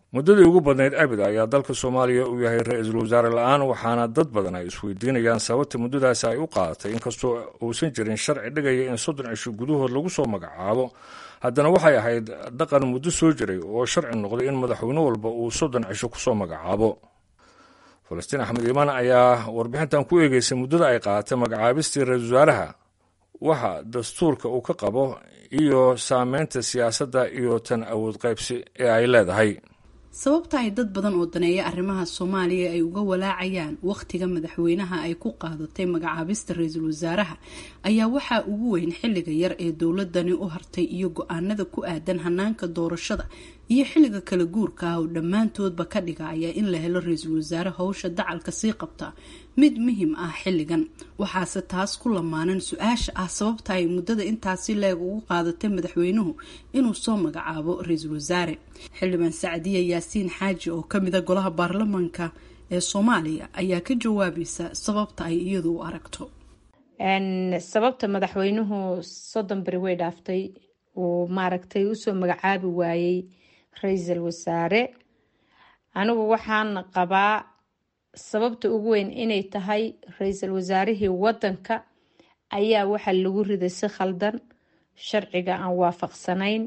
muddadii ugu badnayd abid ayaa dalka soomaaliya uu yahay ra-iisul wasaare la-aan waxaana dad badan ay isweydiinayaan sababta muddadaasi ay u qaadatay inkastoo uusan jirin sharci dhigaya in soddon cisho gudahood lagu soo magacaabo haddana waxay ahayd dhaqan muddo soo jiray oo sharci noqday in madaxweyne walba uu soddon cisho kusoo magacaabo falastiin axmed iimaan ayaa warbixintan ku eegeysay muddada ay qaadatay magacaabistii ra-iisul wasaaraha waxa dastuurka uu ka qabo iyo saameynta siyaasadda iyo tan awood qaybsi ee ay leedahay sababta ay dad badan oo daneeya arrimaha soomaaliya ay uga walaacayaan wakhtiga madaxweynaha ay ku qaadatay magacaabista ra-iisul wasaaraha ayaa waxaa ugu weyn xilliga yar ee dowladani u hartay iyo go-aanada ku aadan hanaanka doorashada iyo xilliga kala guurka ah oo dhammaantoodba ka dhigaya in la helo ra-iisul wasaare howsha dacalka sii qabta mid muhim ah xilligan waxaase taas ku lamaanan su-aasha ah sababta ay muddada intaasi leeg ugu qaadatay madaxweynuhu inuu soo magacaabo ra-iisul wasaare xildhibaan sacdiya yaasiin xaaji oo kamida golaha baarlamaanka ee soomaaliya ayaa ka jawaabaysa sababta ay iyadu u aragto sababta madaxweynuhu soddon beri way dhaaftay uu maaragtay usoo magacaabi waayey ra-iisul wasaare anigu waxaan qabaa sababta ugu weyn inay tahay ra-iisul wasaarihii wadanka ayaa waxaa lagu riday si khaldan sharciga aan waafaqsanayn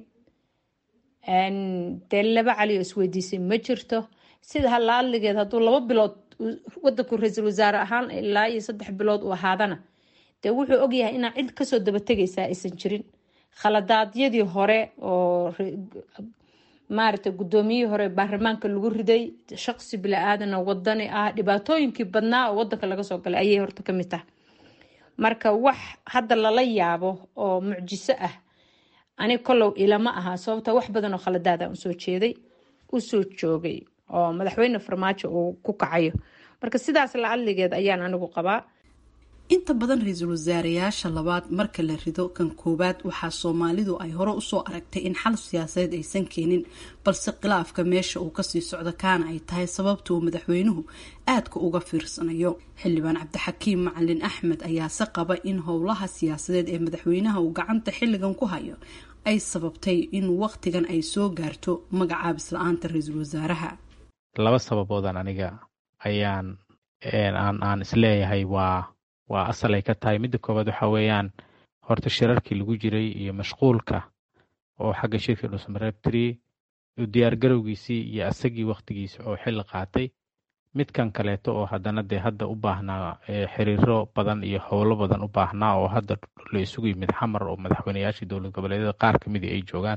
dee laba cali oo isweydiisay ma jirto sida halaadligeed hadduu laba bilood wadanku ra-iisul wasaare ahaan ilaa iyo saddex bilood uu ahaadana dee wuxuu ogyahay inaa cid kasoo dabategaysaa aysan jirin khaladaadyadii hore oo maaragtay guddoomiyihii hore baarlamaanka lagu riday shaqsi bila-aadana wadani ah dhibaatooyinkii badnaa oo wadanka laga soo galay ayay horta kamid tahay marka wax hadda lala yaabo oo mucjiso ah ani kolow ilama aha sababta wax badan oo khaladaada usoo jeeday usoo joogay oo madaxweyne farmaajo uu ku kacayo marka sidaas la adligeed ayaan anigu qabaa inta badan ra-iisul wasaareyaasha labaad marka la rido kan koowaad waxaa soomaalidu ay hore usoo aragtay in xal siyaasadeed aysan keenin balse khilaafka meesha uu kasii socdo kaana ay tahay sababta uu madaxweynuhu aadka uga fiirsanayo xildhibaan cabdixakiim macalin axmed ayaase qaba in howlaha siyaasadeed ee madaxweynaha uu gacanta xilligan ku hayo ay sababtay in waqtigan ay soo gaarto magacaabis la-aanta ra-iisul wasaaraha laba sababoodan aniga ayaan aan isleeyahay waa waa asal ay ka tahay midda koowaad waxa weeyaan horta shirarkii lagu jiray iyo mashquulka oo xagga shirka dhusmareebtri diyaar garowgiisii iyo asagii waktigiisa oo xilli qaatay midkan kaleeto oo haddana dee hadda u baahnaa xiriiro badan iyo howlo badan u baahnaa oo hadda la isugu yimid xamar oo madaxweyneyaashii dowlad goboleedyada qaar ka midii ay joogaan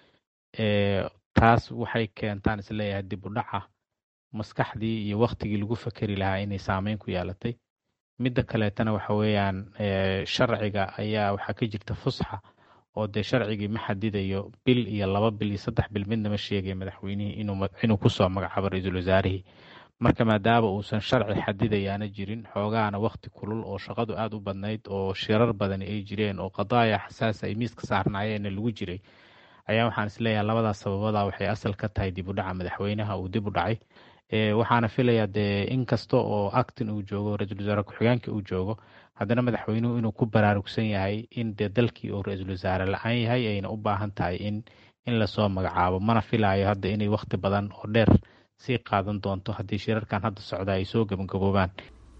taas waxay keentaan isleeyahay dib u dhaca maskaxdii iyo waktigii lagu fakeri lahaa inay saameyn ku yeelatay midda kaleetana waxa weeyaan sharciga ayaa waxaa ka jirta fusxa oo dee sharcigii ma xadidayo bil iyo laba bil iyo saddex bil midna ma sheegaya madaxweynihii inuu kusoo magacaabo ra-iisul wasaarihii marka maadaama uusan sharci xadidayaana jirin xoogaana wakti kulul oo shaqadu aada u badnayd oo shirar badani ay jireen oo qadaaya xasaasa ay miiska saarnaayeenna lagu jiray ayaa waxaan isleeyahay labadaas sababada waxay asal ka tahay dib u dhaca madaxweynaha uu dib u dhacay waxaana filayaa dee in kasta oo actin uu joogo ra-iisul wasaare ku-xigeenka uu joogo haddana madaxweynuhu inuu ku baraarugsan yahay in dee dalkii uu ra-iisul wasaare la-aan yahay ayna u baahan tahay in in lasoo magacaabo mana filaayo hadda inay wakti badan oo dheer sii qaadan doonto haddii shirarkan hadda socda ay soo gabagaboobaan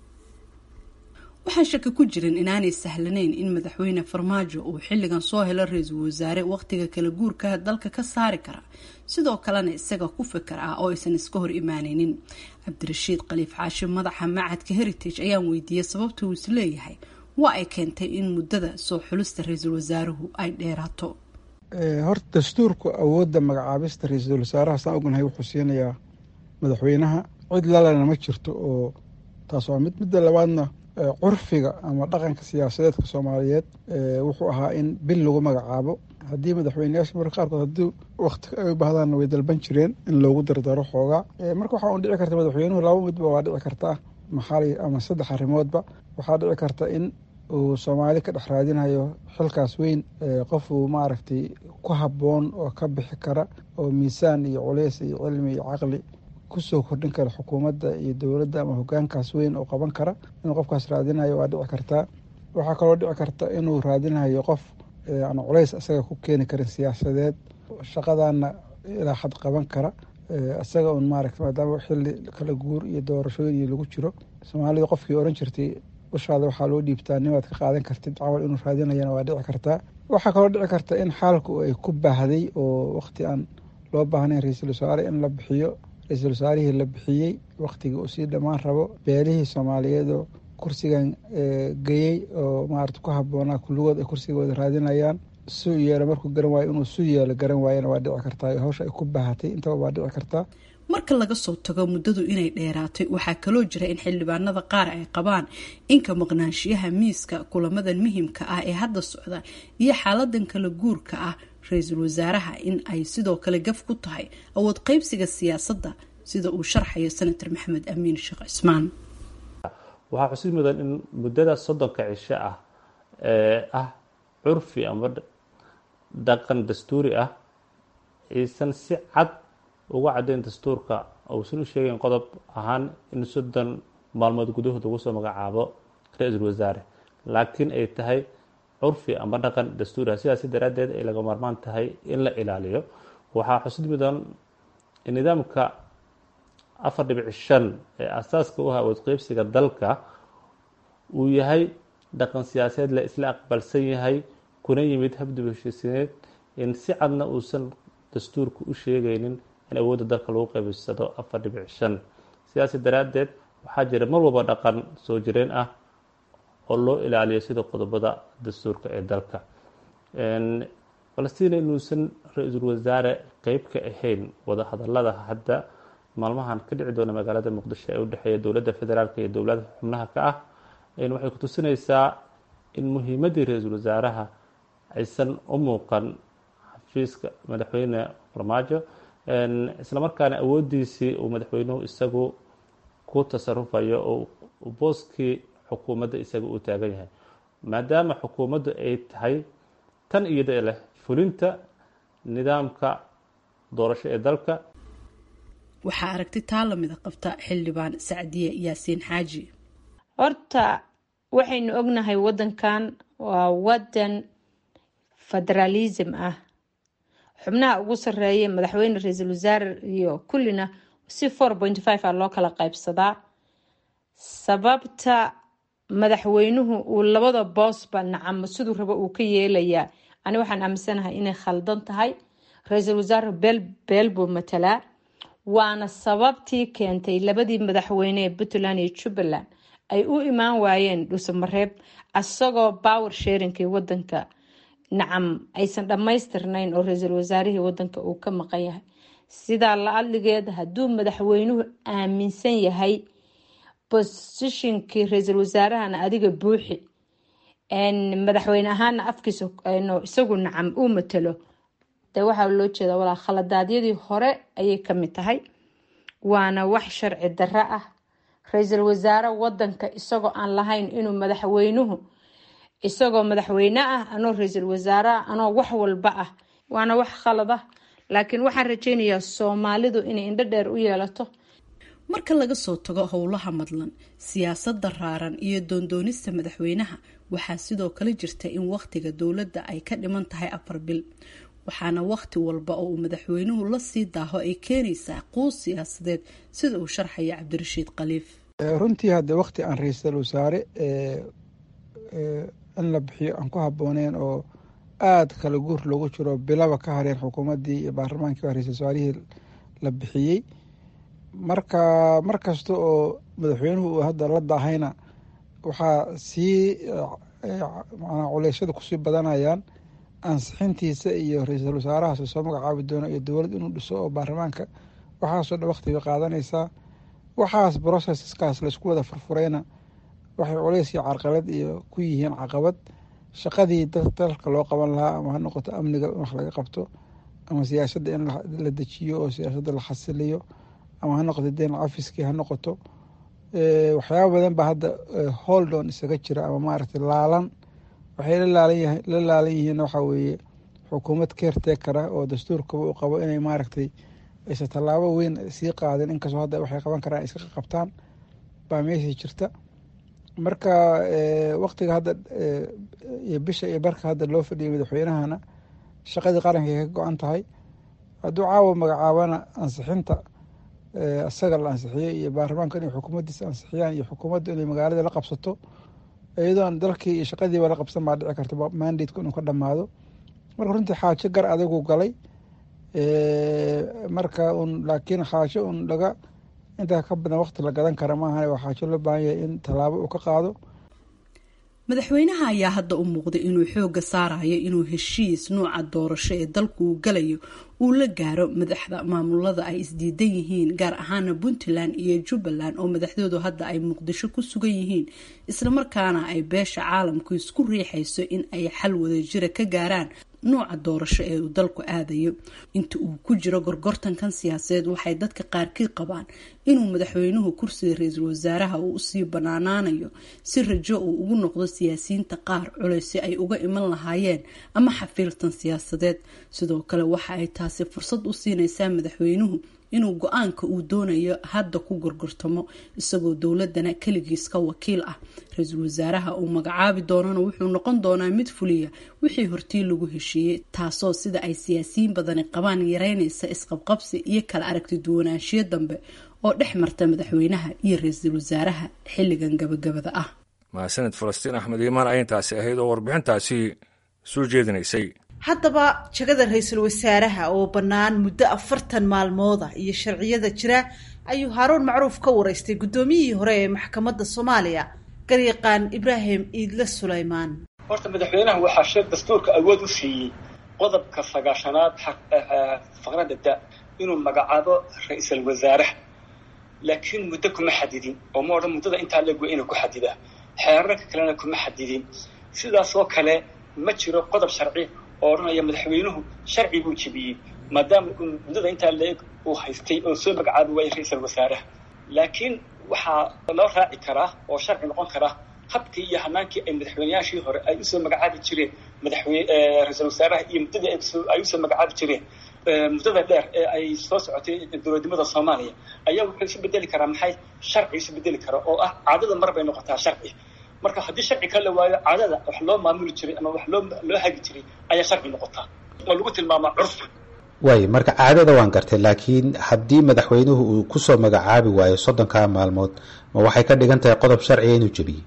waxaan shaki ku jirin inaanay sahlanayn in madaxweyne farmaajo uu xilligan soo helo ra-iisul wasaare wakhtiga kala guurka dalka ka saari kara sidoo kalena isaga ku fikar ah oo aysan iska hor imaaneynin cabdirashiid khaliif xaashi madaxa macadka heritage ayaan weydiiyey sababta uu isleeyahay waa ay keentay in muddada soo xulista ra-iisul wasaaruhu ay dheeraato horta dastuurku awoodda magacaabista ra-iisul wasaaraha saan ognahay wuxuu siinayaa madaxweynaha cid lalena ma jirto oo taas waa mid midda labaadna curfiga ama dhaqanka siyaasadeedka soomaaliyeed wuxuu ahaa in bil lagu magacaabo haddii madaxweyneyaasha marka qaarkood haddii wakti ay u baahdaanna way dalban jireen in loogu dardaro xoogaa marka waxaa un dhici karta madaxweynuhu laba midba waa dhici kartaa maxali ama saddex arrimoodba waxaa dhici karta in uu soomaali ka dhex raadinayo xilkaas weyn qofuu maaragtay ku habboon oo ka bixi kara oo miisaan iyo culeys iyo cilmi iyo caqli kusoo kordhin kara xukuumadda iyo dowladda ama hogaankaas weyn oo qaban kara inuu qofkaas raadinayo waa dhici kartaa waxaa kaloo dhici karta inuu raadinayo qof aan culays isaga ku keeni karin siyaasadeed shaqadana ilaa xad qaban kara isaga un maaragta maadaama xilli kala guur iyo doorashooyin iyo lagu jiro soomaalida qofkii oran jirtay ushaada waxaa loo dhiibtaa nimaad ka qaadan kartid camal inuu raadinayana waa dhici kartaa waxaa kaloo dhici karta in xaalku ay ku baahday oo waqti aan loo baahnayn ra-iisul wasaare in la bixiyo ra-iisul wasaarihii la bixiyey waqtigii uu sii dhammaan rabo beelihii soomaaliyeed oo kursigan geyey oo maarata ku habboonaa kulligood ay kursigooda raadinayaan su yeelo markuu garan waayo inuu su yeelo garan waayana waa dhici kartaa hawsha ay ku baahatay intaba waa dhici kartaa marka laga soo tago muddadu inay dheeraatay waxaa kaloo jira in xildhibaanada qaar ay qabaan inka maqnaanshiyaha miiska kulamadan muhimka ah ee hadda socda iyo xaaladan kala guurka ah ra-iisul wasaaraha in ay sidoo kale gaf ku tahay awood qeybsiga siyaasadda sida uu sharxayo senator maxamed amiin sheekh cismaan waxaa xusid mudan in muddada soddonka cisho ah ee ah curfi ama dhaqan dastuuri ah aysan si cad uga caddayn dastuurka uusan u sheegayn qodob ahaan in soddon maalmood gudahood lagu soo magacaabo ra-iisul wasaare laakiin ay tahay curfi ama dhaqan dastuuri ah sidaasi daraaddeed ay laga maarmaan tahay in la ilaaliyo waxaa xusid mudan in nidaamka afar dhibic shan ee asaaska u ah awood qeybsiga dalka uu yahay dhaqan siyaasadeed la isla aqbalsan yahay kuna yimid habdib heshiisineed in si cadna uusan dastuurka u sheegaynin in awoodda dalka lagu qeybsado afar dhibic shan sidaasi daraaddeed waxaa jira mar walba dhaqan soo jireen ah oo loo ilaaliyo sida qodobada dastuurka ee dalka falastiin inuusan ra-iisul wasaare qeyb ka ahayn wadahadalada hadda maalmahan ka dhici doona magaalada muqdisho ee udhexeeya dowladda federaalk iyo dowlada xubnaha ka ah waxay ku tusinaysaa in muhiimaddii ra-iisul wasaaraha aysan u muuqan xafiiska madaxweyne farmaajo islamarkaana awooddiisii uu madaxweynuhu isagu ku tasarufayo oo booskii xukuumadda isaga uu taagan yahay maadaama xukuumaddu ay tahay tan iyada leh fulinta nidaamka doorasho ee dalka waxaa aragti taa lamida qabta xildhibaan sacdiye yaasiin xaaji horta waxaynu ognahay wadankan waa wadan federaalism ah xubnaha ugu sareeya madaxweyne ra-iisul wasaare iyo kullina si four point five a loo kala qaybsadaa sababta madaxweynuhu uu labada boosba nacamo siduu rabo uu ka yeelayaa ani waxaan aaminsanahay inay khaldan tahay ra-iisul wasaare beel beel buu matalaa waana sababtii keentay labadii madaxweyne ee puntland iyo jubbaland ay u imaan waayeen dhuusamareeb asagoo power sharingkii wadanka nacam aysan dhammaystirnayn oo ra-iisul wasaarihii wadanka uu ka maqan yahay sidaa la adligeed hadduu madaxweynuhu aaminsan yahay bosishinkii ra-iisul wasaarahana adiga buuxi madaxweyne ahaana afkiisa isagu nacam uu matalo de waxaa loo jeeda walaa khaladaadyadii hore ayay kamid tahay waana wax sharci darro ah ra-iisul wasaare wadanka isagoo aan lahayn inuu madaxweynuhu isagoo madaxweyne ah anoo ra-iisul wasaare ah anoo wax walba ah waana wax khalad ah laakiin waxaan rajeynayaa soomaalidu inay indho dheer u yeelato marka laga soo tago howlaha madlan siyaasadda raaran iyo doondoonista madaxweynaha waxaa sidoo kale jirta in wakhtiga dowladda ay ka dhiman tahay afar bil waxaana wakhti walba oo uu madaxweynuhu la sii daaho ay keenaysaa quus siyaasadeed sida uu sharxaya cabdirashiid khaliif runtii hadde wakhti aan ra-iisul wasaare in la bixiyo aan ku habbooneyn oo aada kala guur loogu jiro bilaba ka hareen xukuumaddii iyo baarlamaankii ra-isul wasaarihii la bixiyey marka mar kasta oo madaxweynuhu uu hadda la daahayna waxaa sii manaa culeysyada kusii badanayaan ansixintiisa iyo ra-iisul wasaarahaas soo magacaabi doono iyo dowlad inuu dhiso oo baarlamaanka waxaasoo dhan waqtiga qaadanaysaa waxaas processkaas laisku wada furfurayna waxay culeys iyo carqalad iyo ku yihiin caqabad shaqadii dalka loo qaban lahaa ama ha noqoto amniga in wax laga qabto ama siyaasadda in la dejiyo oo siyaasadda la xasiliyo ama ha noqoto deen cafiskii ha noqoto waxyaaba badan baa hadda holdon isaga jira ama maaragtay laalan waxay la laalan yihiin waxaa weeye xukuumad keertekara oo dastuurkaba u qabo inay maaragtay aysan tallaabo weyn sii qaadin inkastoo hadda waxay qaban karaan iska qabtaan baa meeshii jirta marka waktiga hadda iyo bisha iyo barka hadda loo fadhiyay madaxweynahana shaqadii qaranka ka go-an tahay hadduu caawa magacaabana ansixinta isaga la ansixiyey iyo baarlamaanka inay xukuumaddiisa ansixiyaan iyo xukuumadda inay magaalada la qabsato iyadoon dalkii iyo shaqadiiba la qabsan baa dhici karta mandateku inuu ka dhammaado marka runtii xaajo gar adagu galay marka un laakiin xaajo un laga intaa ka badan waqti la gadan kara maahan waa xaajo loo baahan yahay in tallaabo uu ka qaado madaxweynaha ayaa hadda u muuqday inuu xooga saarayo inuu heshiis nuuca doorasho ee dalku uu galayo uu la gaaro madaxda maamulada ay isdiidan yihiin gaar ahaana puntland iyo jubbaland oo madaxdoodu hadda ay muqdisho ku sugan yihiin islamarkaana ay beesha caalamku isku riixayso in ay xal wadajira ka gaaraan nuuca doorasho ee uu dalku aadayo inta uu ku jiro gorgortankan siyaasadeed waxay dadka qaarkii qabaan inuu madaxweynuhu kursiga ra-iisul wasaaraha uu usii banaanaanayo si rajo uu ugu noqdo siyaasiyiinta qaar culeysi ay uga iman lahaayeen ama xafiiltan siyaasadeed sidoo kale waxa ay taasi fursad u siinaysaa madaxweynuhu inuu go-aanka uu doonayo hadda ku gorgortamo isagoo dowladana keligiis ka wakiil ah ra-iisul wasaaraha uu magacaabi doonana wuxuu noqon doonaa mid fuliya wixii hortii lagu heshiiyey taasoo sida ay siyaasiyiin badani qabaan yareynaysa isqabqabsi iyo kala aragti duwanaanshiyo dambe oo dhex marta madaxweynaha iyo ra-iisul wasaaraha xilligan gabagabada ah mahadsaned falastiin axmed iimaan ayintaasi ahayd oo warbixintaasi soo jeedinaysay haddaba jagada ra-iisul wasaaraha oo bannaan muddo afartan maalmooda iyo sharciyada jira ayuu haaruun macruuf ka wareystay guddoomiyihii hore ee maxkamadda soomaaliya garyaqaan ibraahim iidle sulaymaan horta madaxweynaha waxaa sheeg dastuurka awood u siiyey qodobka sagaashanaad faqradda da inuu magacaabo ra-iisul wasaaraha laakiin muddo kuma xadidin oo ma odhan muddada intaa leeg waa inuu ku xadidaa xeerarka kalena kuma xadidin sidaasoo kale ma jiro qodob sharci oo odhanaya madaxweynuhu sharci buu jebiyey maadaama uu muddada intaa leeg uu haystay oo soo magacaabi waayay ra-iisul wasaaraha laakiin waxaa loo raaci karaa oo sharci noqon karaa habkii iyo hanaankii ay madaxweyneyaashii hore ay usoo magacaabi jireen madaxweyne ra-iisul wasaaraha iyo muddadii ay usoo magacaabi jireen muddada dheer ee ay soo socotay dowladnimada soomaaliya ayaa wuxuu isu bedeli karaa maxay sharci isu bedeli kara oo ah caadada mar bay noqotaa sharci marka haddii sharci ka la waayo caadada wax loo maamuli jiray ama wax loo loo hagi jiray ayaa sharci noqotaa oo lagu tilmaamaa curfi waay marka caadada waan gartay laakiin haddii madaxweynuhu uu kusoo magacaabi waayo soddonkaa maalmood ma waxay ka dhigan tahay qodob sharciga inuu jebiyey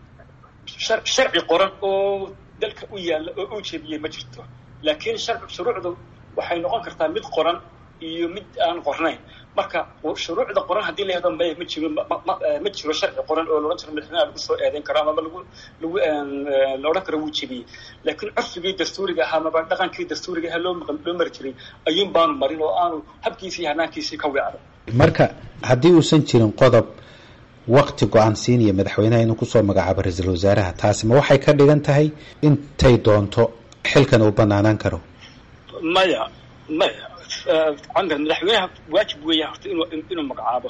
sharci qoran oo dalka u yaalla oo uu jebiyey ma jirto laakiin shuruucdu waxay noqon kartaa mid qoran iyo mid aan qornayn marka shuruucda qoran haddii la yahdo maya ma jiro ma jiro sharci qoran oo laodhan jiro madaxweynaha lagu soo eedeyn karo amaba lagu lagu la odhan karo wuu jebiyey laakiin curfigii dastuuriga ahaa amaba dhaqankii dastuuriga ahaa loo loo mari jiray ayuun baanu marin oo aanu habkiisii hanaankiisii ka weecdo marka haddii uusan jirin qodob wakti go-aan siinaya madaxweynaha inuu kusoo magacaabo ra-iisul wasaaraha taasi ma waxay ka dhigan tahay intay doonto xilkan uu banaanaan karo maya maya camar madaxweynaha waajib weeya horta inuu inuu magacaabo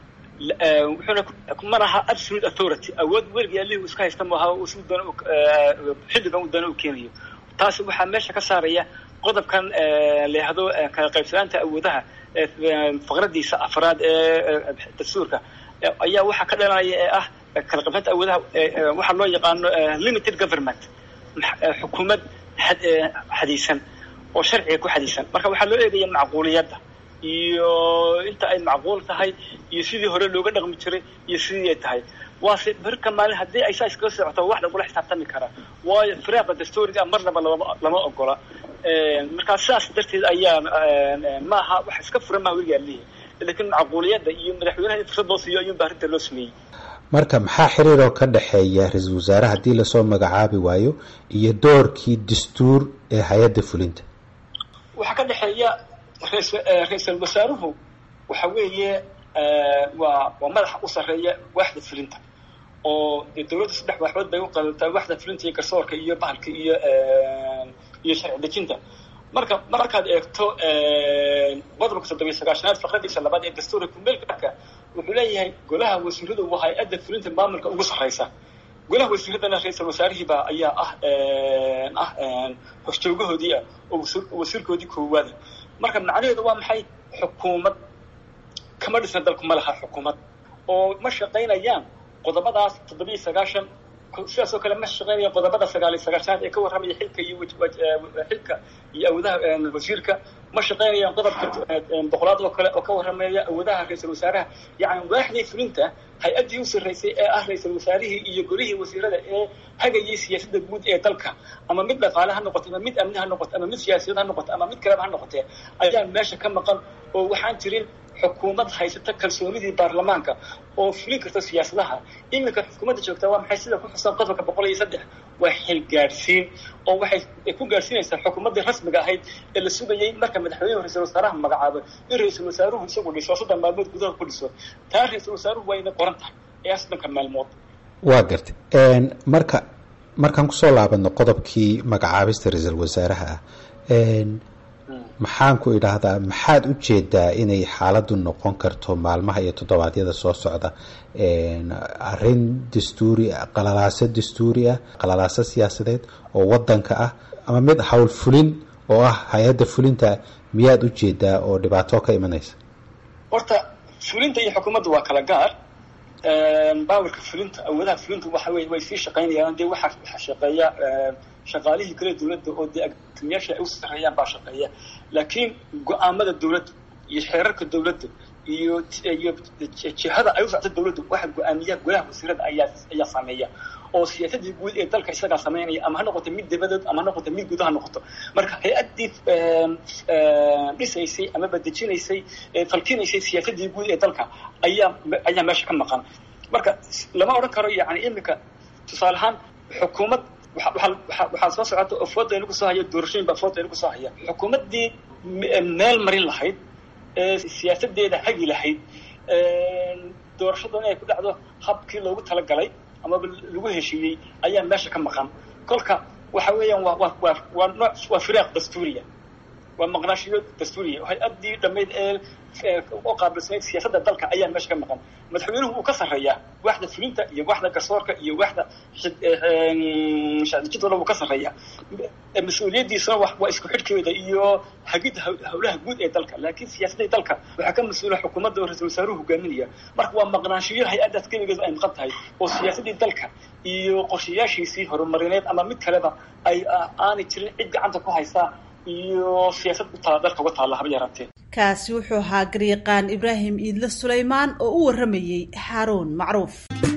wuxuuna ma laha absolute authority awood weligii allihii iska haysta maaha si doona xilligan uu doona uu keenayo taasi waxaa meesha ka saaraya qodobkan la yahdo kala qaybsanaanta awoodaha faqradiisa afraad ee dastuurka ayaa waxaa ka dhalanaya ee ah kala qaybsanaanta awoodaha waxaa loo yaqaano limited government xukuumad xadiisan oo sharciga ku xadiisan marka waxaa loo eegaya macquuliyadda iyo inta ay macquul tahay iyo sidii hore looga dhaqmi jiray iyo sidii ay tahay waase berka maalin haddii ay saa iskaga socoto wax lagula xisaabtami karaa waayo firaaqa dastuuriga marnaba lama lama ogola markaa sidaas darteed ayaa maaha wax iska furan maha weligaa lihi laakiin macquuliyadda iyo madaxweynaha in fursad loo siiyo ayuunba arrinta loo sameeyey marka maxaa xiriir oo ka dhexeeya ra-iisul wasaare haddii lasoo magacaabi waayo iyo doorkii dastuur ee hay-adda fulinta waxaa ka dhexeeya ra-iisul wasaaruhu waxa weeye waa waa madaxa u sarreeya waaxda fulinta oo dee dowladda saddex waaxood bay u qaadataa waaxda fulinta iyo garsoorka iyo bahalka iyo iyo sharci dejinta marka markaad eegto qodobka toddobiyo sagaashanaad faqradiisa labaad ee dastuurka kumeelka wuxuu leeyahay golaha wasiiradu waa hay-adda fulinta maamulka ugu sarreysa golaha wasiiradana ra-iisul wasaarihiiba ayaa ah ah horjoogahoodii ah oo wasiirkoodii koowaada marka macnaheedu waa maxay xukuumad kama dhisna dalku ma laha xukuumad oo ma shaqaynayaan qodobadaas toddobiyo sagaashan sidaas oo kale ma shaqaynayaan qodobada sagaaliyo sagaashanaad ee ka warramaya xilka iyo xilka iyo awoodaha wasiirka ma shaqaynayaan qodobka boqolaad oo kale oo ka warrameeya awoodaha ra-iisul wasaaraha yacni waaxdii fulinta hay-addii u sarraysay ee ah ra-iisul wasaarihii iyo golihii wasiirada ee hagayay siyaasadda guud ee dalka ama mid dhaqaale ha noqoto ama mid amni ha noqoto ama mid siyaasiyad ha noqoto ama mid kaleba ha noqotee ayaa meesha ka maqan oo waxaan jirin xukuumad haysata kalsoonidii baarlamaanka oo fulin karta siyaasadaha iminka xukuumadda joogta waa maxay sida ku xusan qodobka boqol iyo saddex waa xil gaadhsiin oo waxay ku gaadhsiinaysaa xukuumaddii rasmiga ahayd ee la sugayay marka madaxweynuhu ra-isul wasaaraha magacaabo in ra-isul wasaaruhu isagu dhiso soddon maalmood gudaha ku dhiso taa ra-isul wasaaruhu waa inay qoran tahay ee soddonka maalmood waa gartay marka markaan kusoo laabano qodobkii magacaabista ra-iisul wasaaraha ah maxaan ku idhaahdaa maxaad u jeedaa inay xaaladdu noqon karto maalmaha iyo toddobaadyada soo socda arrin dastuuri qalalaaso dastuuri ah qalalaaso siyaasadeed oo wadanka ah ama mid howl fulin oo ah hay-adda fulinta miyaad u jeedaa oo dhibaato ka imanaysa horta fulinta iyo xukuumadda waa kala gaar baawarka fulinta awoodaha fulinta waxa wey way sii shaqaynayaan dee waxa waxa shaqeeya shaqaalihii kale dawladda oo dee agtimiyaasha ay u sarreeyaan baa shaqeeya laakiin go-aamada dawladda iyo xeerarka dawladda iyo iyo jihada ay u socto dawladdu waxa go-aamiya golaha wasiirada ayaa ayaa sameeya oo siyaasadii guud ee dalka isagaa sameynaya ama ha noqoto mid dabadeed ama ha noqoto mid guud ha noqoto marka hay-addii dhisaysay ama badejinaysay falkinaysay siyaasadii guud ee dalka ayaa ayaa meesha ka maqan marka lama odhan karo yani iminka tusaale ahaan xukuumad waxaa soo socota oo fooda inagu soo haya doorashooyin baa fooda inagu soo haya xukuumaddii meel marin lahayd siyaasadeeda hagi lahayd doorashada inay ku dhacdo habkii loogu talagalay amaba lagu heshiiyey ayaa meesha ka maqan kolka waxa weeyaan waa waa waa waa nooc waa firaaq dastuuriya waa maqnaashiyo dastuuriya hay-addii dhammayd ee u qaabilsanayd siyaasadda dalka ayaa meesha ka maqan madaxweynuhu wuu ka sarreeyaa waaxda fulinta iyo waaxda garsoorka iyo waaxda shacdijidooda wuu ka sarreeyaa mas-uuliyaddiisuna waa isku xidhkeeda iyo hagidda howlaha guud ee dalka laakiin siyaasadda dalka waxaa ka mas-uula xukuumadda oo ra-isul wasaaruhu hogaaminaya marka waa maqnaanshiyo hay-addaas keligeedu ay maqan tahay oo siyaasaddii dalka iyo qorshayaashiisii horumarineed ama mid kaleba ay aanay jirin cid gacanta ku haysaa iyo siyaasad u tala dalka uga taalla haba yaraatee kaasi wuxuu ahaa garyaqaan ibraahim iidle sulaymaan oo u warramayey xaaruun macruuf